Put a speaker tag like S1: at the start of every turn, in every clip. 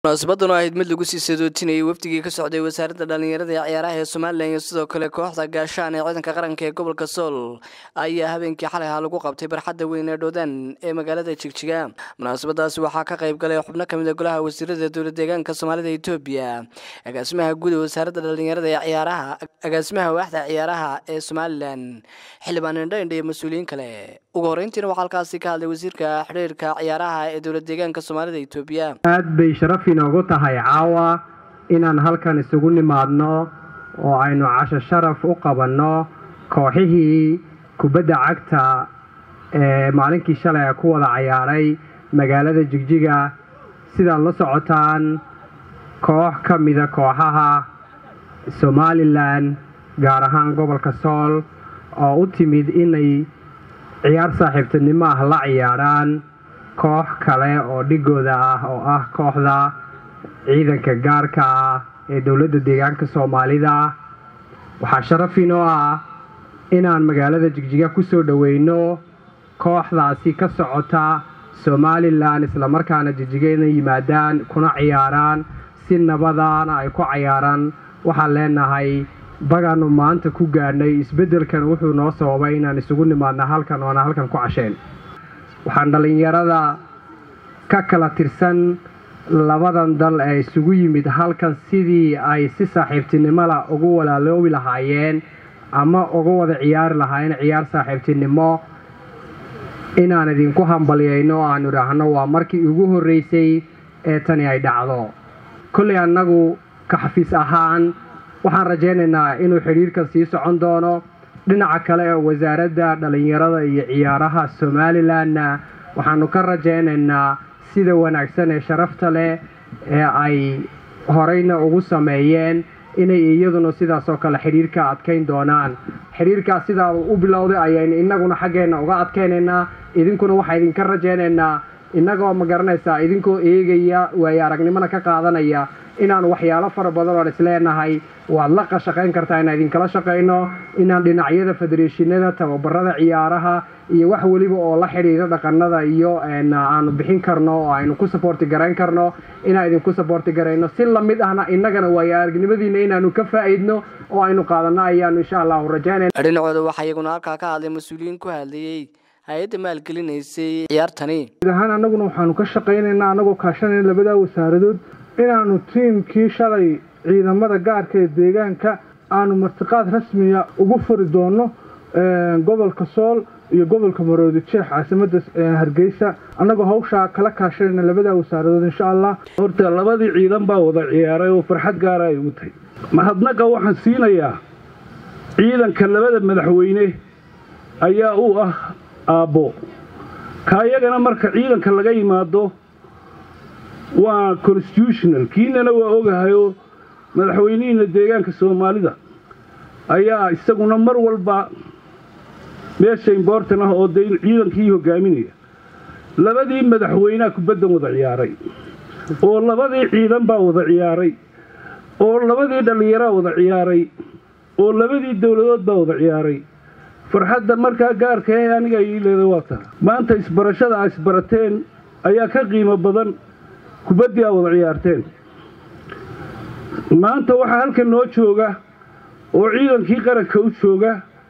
S1: munaasabadan oo ahayd mid lagu sii sadootinayay wafdigii ka socday wasaaradda dhallinyarada ee ciyaaraha ee somalilan iyo sidoo kale kooxda gaashaan ee ciidanka qaranka ee gobolka sool ayaa habeenkii xalay ahaa lagu qabtay barxadda weyn ee dhoodaan ee magaalada jigjiga munaasabadaasi waxaa ka qayb galay xubno kamid a golaha wasiirada dowla deegaanka soomaalida etoobiya agaasimaha guud ee wasaaradda dhallinyarada ee ciyaaraha agaasimaha waaxda ciyaaraha ee somalilan xildhibaan indhaindha iyo mas-uuliyiin kale ugu horeyntiina waxaa halkaasi ka hadlay wasiirka xidhiirka ciyaaraha ee dowla deegaanka soomaalida etoobiya
S2: aad bay sharaf inoogu tahay caawa inaan halkan isugu nimaadno oo aynu casho sharaf u qabanno kooxihii kubadda cagta ee maalinkii shalay ku wada cayaaray magaalada jigjiga sidaad la socotaan koox ka mida kooxaha somalilan gaar ahaan gobolka sool oo u timid inay ciyaar saaxiibtinimo ah la ciyaaraan koox kale oo dhigooda ah oo ah kooxda ciidanka gaarka ah ee dowladda deegaanka soomaalida waxaa sharaf inoo ah inaan magaalada jigjiga ku soo dhoweyno kooxdaasi ka socota somalilan islamarkaana jigjiga inay yimaadaan kuna ciyaaraan si nabadaana ay ku cayaaraan waxaan leenahay bagaanu maanta ku gaadhnay isbeddelkan wuxuu noo sababay inaan isugu nimaadna halkan oona halkan ku casheen waxaan dhallinyarada ka kala tirsan labadan dal ee isugu yimid halkan sidii ay si saaxiibtinimola ugu walaaloobi lahaayeen ama uga wada ciyaari lahaayeen ciyaar saaxiibtinimo inaan idinku hambalyayno o aanu idhaahno waa markii ugu horreysay ee tani ay dhacdo kolley annagu ka xafiis ahaan waxaan rajaynaynaa inuu xidhiirkan sii socon doono dhinaca kale ee wasaaradda dhallinyarada iyo ciyaaraha somalilanna waxaanu ka rajaynaynaa sida wanaagsan ee sharafta leh ee ay horeyna ugu sameeyeen inay iyaduna sidaasoo kale xidhiirka adkayn doonaan xidhiirkaas sidaa u bilowday ayaynu innaguna xaggeenna uga adkaynaynaa idinkuna waxaa idinka rajaynaynaa innagoo ma garanaysaa idinkoo eegaya waayo aragnimona ka qaadanaya inaan waxyaalo fara badan oon isleenahay waad la qashaqayn kartaa inaan idinkala shaqayno inaan dhinacyada federeeshinada tababarada ciyaaraha iyo wax weliba oo la xidhiira dhaqanada iyo aanu bixin karno oo aynu ku saboorti garayn karno inaan idinku saboorti garayno si lamid ahna innagana waayo aragnimadiina inaanu ka faa'iidno oo aynu qaadanno ayaanu insha allahu rajaynayna
S1: dhinacooda waxaa iyaguna halkaa ka hadlay mas-uuliyiin ku hadlayey hay-adda maalgelinaysay ciyaartani
S3: guud ahaan annaguna waxaanu ka shaqaynaynaa annagoo kaashanayna labadaa wasaaradood inaanu tiimkii shalay ciidamada gaarka ee deegaanka aanu martiqaad rasmiya ugu furi doono gobolka sool iyo gobolka maroodi jeex caasimada hargeysa annagoo hawshaa kala kaashanayna labadaa wasaaradood insha allah
S4: horta labadii ciidan baa wada ciyaaray oo farxad gaara ay ugu tahay mahadnaqa waxaan siinayaa ciidanka labada madaxweyne ayaa u ah aabbo ka iyagana marka ciidanka laga yimaado waa constitutional kiinana waa ogahayoo madaxweynihiina deegaanka soomaalida ayaa isaguna mar walba meesha imbortan ah oo dee ciidankii hogaaminaya labadii madaxweynea kubaddan wada ciyaaray oo labadii ciidan baa wada ciyaaray oo labadii dhallinyaraa wada ciyaaray oo labadii dowladood baa wada ciyaaray farxadda markaa gaarka ee aniga ii leeday waa taa maanta isbarashada a isbarateen ayaa ka qiimo badan kubaddii aa wada ciyaarteen maanta waxaa halkan noo jooga oo ciidankii qaranka u jooga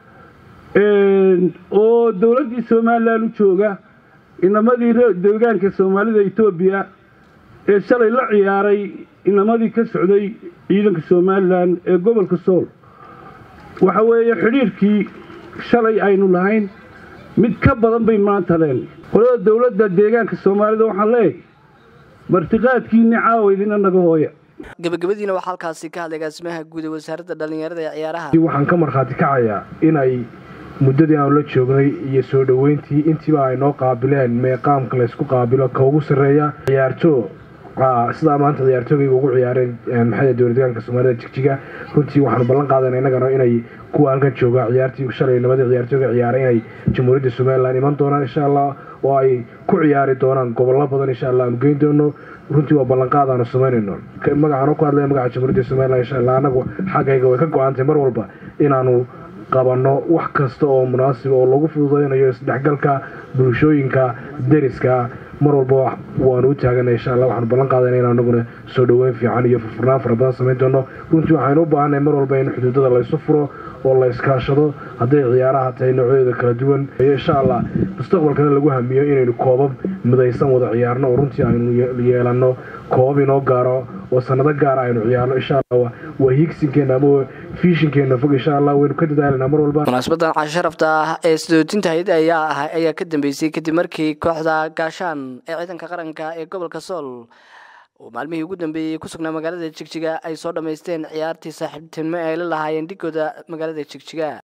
S4: oo dowladdii somalilan u jooga inamadii deegaanka soomaalida etoobiya ee shalay la ciyaaray inamadii ka socday ciidanka somalilan ee gobolka sool waxa weeye xidhiirkii shalay aynu lahayn mid ka badan bay maanta leen qolada dowladda deegaanka soomaalida waxaan leeyahay martiqaadkiinni caawa idina naga hooya
S1: gabagabadiina waxaa halkaasi ka hadlay agaasimaha guud ee wasaaradda dhallinyarada ee ciyaaraha
S5: waxaan ka markhaati kacayaa inay muddadii aanu la joognay iyo soo dhoweyntii intiiba ay noo qaabileen meeqaamka laysku qaabilo ka ugu sarreeya ciyaartoo sidaa maanta ciyaartoogayga ugu ciyaareen maxay dowladeegaanka soomaalida jigjiga runtii waxaanu ballan qaadana innagana inay kuwa halkan jooga ciyaartii shalay labadii ciyaartooga ciyaaray inay jamhuuriyadda somalilan iman doonaan insha allah oo ay ku ciyaari doonaan gobollo badan insha allah aanu geyn doono runtii waa ballanqaad aanu samaynayno magacaanu ku hadlaya magaca jamhuuriyadda somalilan insha allah annagu xaggayga way ka go-aantay mar walba inaanu qabanno wax kasta oo munaasib oo lagu fududaynayo isdhexgalka bulshooyinka deriska mar walba waanu u taagana insha allah waxaanu ballan qaadana in anaguna soo dhoweyn fiican iyo furfurnaan fara badan samayn doono runtii waxaynu u baahanay mar walba in xuduudada laysu furo oo la iskaashado hadday ciyaaraha tahay noocyadooda kala duwan insha allah mustaqbalkana lagu hamiyo inaynu koobab midaysan wada ciyaarno oo runtii aynu yeelanno koobab inoo gaaro oo sanado gaara aynu ciyaarno insha allah waa hiigsinkeena ama fiishinkeena fog insha allah waynu ka dadaalanaa mar walba
S1: munaasabadan casho sharafta ah ee sidootinta hayada ayaa ah ayaa ka dambeysay kadib markii kooxda gaashaan ee ciidanka qaranka ee gobolka sool oo maalmihii ugu dambeeyey ku sugnaa magaalada jigjiga ay soo dhammaysteen ciyaartii saaxiibtinimo ay la lahaayeen dhigooda magaalada jigjiga